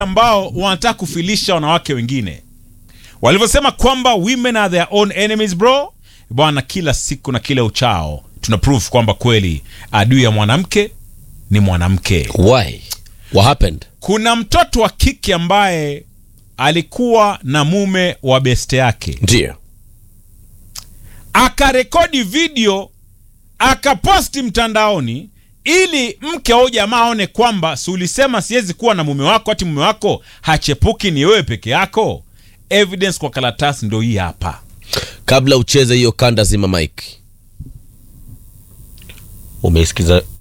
ambao wanataka kufilisha wanawake wengine walivyosema kwamba women are their own enemies bro bwana kila siku na kila uchao tuna proof kwamba kweli adui ya mwanamke ni mwanamke Why? What happened? kuna mtoto wa kike ambaye alikuwa na mume wa beste yake Ndio. akarekodi video akaposti mtandaoni ili mke au jamaa aone kwamba si ulisema siwezi kuwa na mume wako hati mume wako hachepuki ni wewe peke yako evidence kwa karatasi ndo hii hapa Kabla ucheze hiyo kanda, zima mike. Umeisikiza